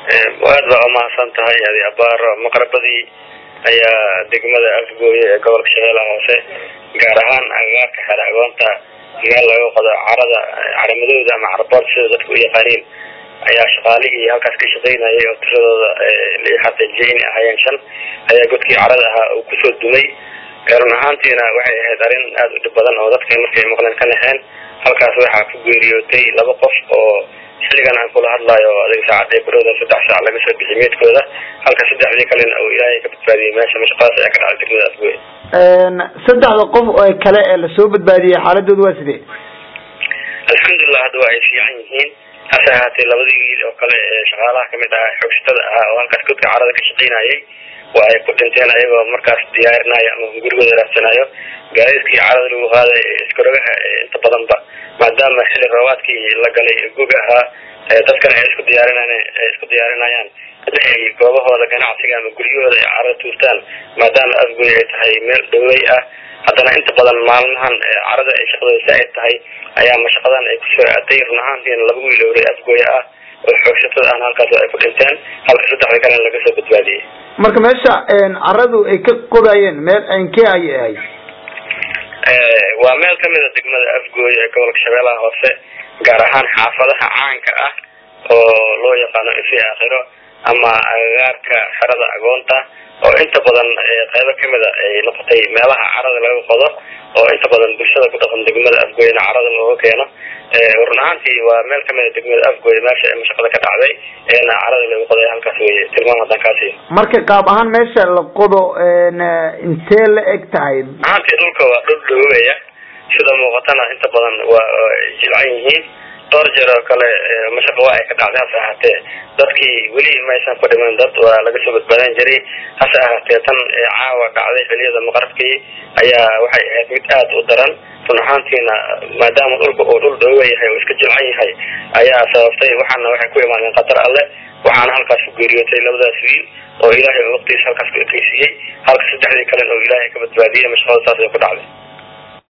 aad baa umahadsan tahay adi abaaro maqrabadii ayaa degmada afgooye ee gobolka shabeellaha hoose gaar ahaan agagaarka xere agoonta meel laga qodo carada caramadooda ama carabood sida dadku u yaqaaniin ayaa shaqaalihii halkaas ka shaqaynayay oo tiradooda lii xaqiijiyay inay ahaayeen shan ayaa godkii carada ahaa uu kusoo dumay run ahaantiina waxay ahayd arrin aada u dhib badan oo dadka markay maqleen ka naxeen halkaas waxaa ku geeriyootay laba qof oo xilligan aan kula hadlayo adiga saacadee barooda saddex saac laga soo bixi meydkooda halka saddexdii kalena oo ilaahay ka badbaadiyey meesha mashaqadaas ayaa ka dhacday degmada afgooye saddexda qof oo kale ee lasoo badbaadiyey xaaladooda waa sidee alxamdulilah hadda waa ay fiican yihiin hase ahaatee labadii wiil oo kale ee shaqaalaha kamid ahaa xoogsatada ahaa oo halkaas godka carada ka shaqaynayay waa ay ku dhinteen ayagoo markaas diyaarinaayo ama gurigooda raadsanayo gaadiidkii carada lagu qaaday iskarogaha inta badanba maadaama xilli roobaadkii la galay gog ahaa dadkana ay isku diyaarinaan ay isku diyaarinayaan inay goobahooda ganacsiga ama guryahooda ay carada tuurtaan maadaama afgoy ay tahay meel dhawey ah haddana inta badan maalmahan carada ay shaqadooda saa-id tahay ayaa mashaqadan ay kusoo aaday run ahaantiina laba wiil ore afgooye ah oo xoogsatada ahna halkaas ay ku dhinteen halka saddexda kalena laga soo badbaadiyey marka meesha caradu ay ka qodayeen meel inkee ayay ahayd waa meel kamida degmada afgooye ee gobolka shabeellaha hoose gaar ahaan xaafadaha caanka ah oo loo yaqaano ifi aakhiro ama agagaarka xerada agoonta oo inta badan qeybo kamida ay noqotay meelaha carada laga qodo oo inta badan bulshada ku dhaqan degmada afgooyena carada looga keeno run ahaantii waa meel kamida degmada afgooye meesha ee mashaqada ka dhacday eena carada laga qoday halkaas weye tilmaam haddaan kaasiyo marka qaab ahaan meesha la qodo intee la eg tahay ahaantii dhulka waa dhul dhawoobaya sida muuqatana inta badan waa jilcan yihiin dhowr jeer oo kale mashaqa waa ay ka dhacday hase ahaatee dadkii weli maysan ku dhiman dad waa laga soo badbaadan jiray hase ahaatee tan caawa dhacday xiliyada maqrabkii ayaa waxay ahayd mid aada u daran run ahaantiina maadaama dhulka uu dhul dhooba yahay oo iska jilcan yahay ayaa sababtay waxaana waxay ku imaadeen qatar alle waxaana halkaas ku geeriyootay labadaas wiil oo ilaahay waqtigiisa halkaas ku ekeysiiyey halka saddexdii kalena oo ilaahay ka badbaadiyey mashaqada saas ay ku dhacday